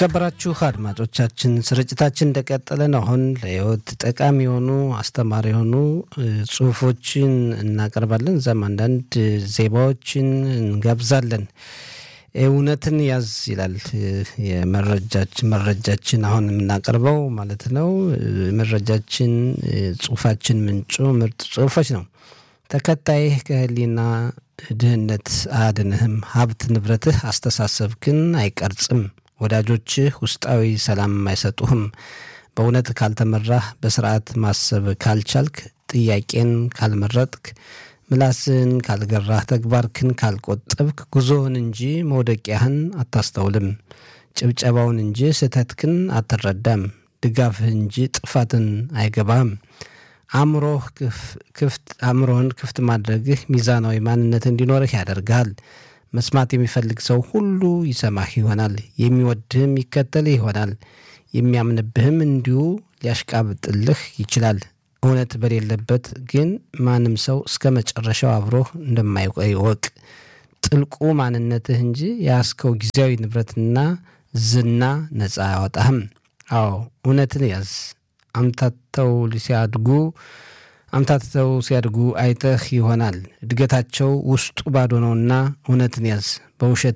የተከበራችሁ አድማጮቻችን ስርጭታችን እንደቀጠለ ነው። አሁን ለህይወት ጠቃሚ የሆኑ አስተማሪ የሆኑ ጽሁፎችን እናቀርባለን። እዛም አንዳንድ ዜማዎችን እንጋብዛለን። እውነትን ያዝ ይላል የመረጃችን መረጃችን አሁን የምናቀርበው ማለት ነው። መረጃችን ጽሁፋችን ምንጩ ምርጥ ጽሁፎች ነው። ተከታይህ ከህሊና ድህነት አያድንህም። ሀብት ንብረትህ አስተሳሰብክን አይቀርጽም። ወዳጆችህ ውስጣዊ ሰላም አይሰጡህም። በእውነት ካልተመራህ፣ በስርዓት ማሰብ ካልቻልክ፣ ጥያቄን ካልመረጥክ፣ ምላስን ካልገራህ፣ ተግባርክን ካልቆጠብክ፣ ጉዞህን እንጂ መውደቂያህን አታስተውልም። ጭብጨባውን እንጂ ስህተትክን አትረዳም። ድጋፍህ እንጂ ጥፋትን አይገባህም። አእምሮህን ክፍት ማድረግህ ሚዛናዊ ማንነት እንዲኖርህ ያደርግሃል። መስማት የሚፈልግ ሰው ሁሉ ይሰማህ ይሆናል። የሚወድህም ይከተልህ ይሆናል። የሚያምንብህም እንዲሁ ሊያሽቃብጥልህ ይችላል። እውነት በሌለበት ግን ማንም ሰው እስከ መጨረሻው አብሮህ እንደማይቆይ እወቅ። ጥልቁ ማንነትህ እንጂ የያዝከው ጊዜያዊ ንብረትና ዝና ነፃ አያወጣህም። አዎ እውነትን ያዝ። አምታተው ሲያድጉ አምታተው ሲያድጉ አይተህ ይሆናል። እድገታቸው ውስጡ ባዶ ነውና እውነትን ያዝ። በውሸት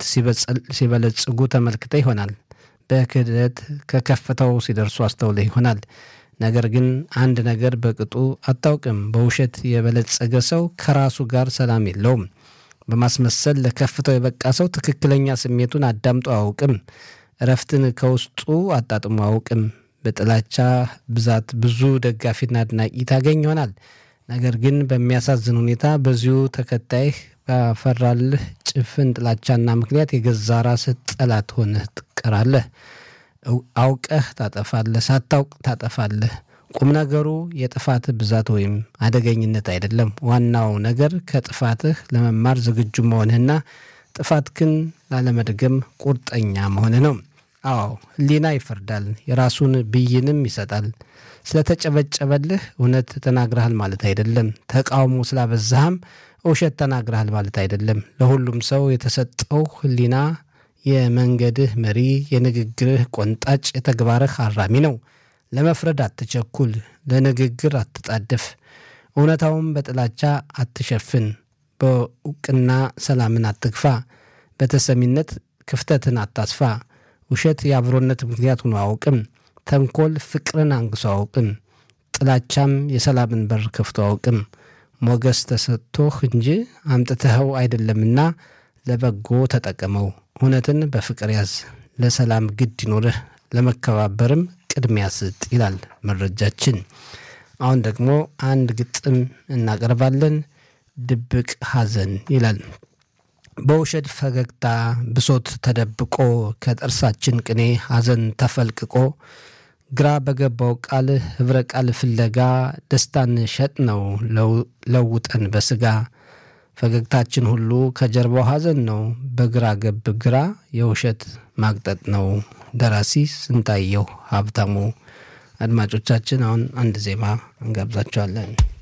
ሲበለጽጉ ተመልክተህ ይሆናል። በክህደት ከከፍታው ሲደርሱ አስተውለህ ይሆናል። ነገር ግን አንድ ነገር በቅጡ አታውቅም። በውሸት የበለጸገ ሰው ከራሱ ጋር ሰላም የለውም። በማስመሰል ለከፍታው የበቃ ሰው ትክክለኛ ስሜቱን አዳምጦ አያውቅም። እረፍትን ከውስጡ አጣጥሞ አያውቅም። በጥላቻ ብዛት ብዙ ደጋፊና አድናቂ ታገኝ ይሆናል። ነገር ግን በሚያሳዝን ሁኔታ በዚሁ ተከታይህ ባፈራልህ ጭፍን ጥላቻና ምክንያት የገዛ ራስህ ጠላት ሆነህ ትቀራለህ። አውቀህ ታጠፋለህ፣ ሳታውቅ ታጠፋለህ። ቁም ነገሩ የጥፋትህ ብዛት ወይም አደገኝነት አይደለም። ዋናው ነገር ከጥፋትህ ለመማር ዝግጁ መሆንህና ጥፋትህን ላለመድገም ቁርጠኛ መሆንህ ነው። አዎ ሕሊና ይፈርዳል፣ የራሱን ብይንም ይሰጣል። ስለተጨበጨበልህ እውነት ተናግረሃል ማለት አይደለም። ተቃውሞ ስላበዛህም ውሸት ተናግረሃል ማለት አይደለም። ለሁሉም ሰው የተሰጠው ሕሊና የመንገድህ መሪ፣ የንግግርህ ቆንጣጭ፣ የተግባርህ አራሚ ነው። ለመፍረድ አትቸኩል፣ ለንግግር አትጣደፍ። እውነታውን በጥላቻ አትሸፍን። በእውቅና ሰላምን አትግፋ። በተሰሚነት ክፍተትን አታስፋ። ውሸት የአብሮነት ምክንያት ሆኖ አያውቅም። ተንኮል ፍቅርን አንግሶ አያውቅም። ጥላቻም የሰላምን በር ከፍቶ አያውቅም። ሞገስ ተሰጥቶህ እንጂ አምጥተኸው አይደለምና ለበጎ ተጠቀመው። እውነትን በፍቅር ያዝ። ለሰላም ግድ ይኖርህ፣ ለመከባበርም ቅድሚያ ስጥ ይላል መረጃችን። አሁን ደግሞ አንድ ግጥም እናቀርባለን። ድብቅ ሐዘን ይላል። በውሸት ፈገግታ ብሶት ተደብቆ ከጥርሳችን ቅኔ ሐዘን ተፈልቅቆ ግራ በገባው ቃል ኅብረ ቃል ፍለጋ ደስታን ሸጥ ነው ለውጠን በሥጋ ፈገግታችን ሁሉ ከጀርባው ሐዘን ነው። በግራ ገብ ግራ የውሸት ማግጠጥ ነው። ደራሲ ስንታየሁ ሀብታሙ። አድማጮቻችን አሁን አንድ ዜማ እንጋብዛቸዋለን።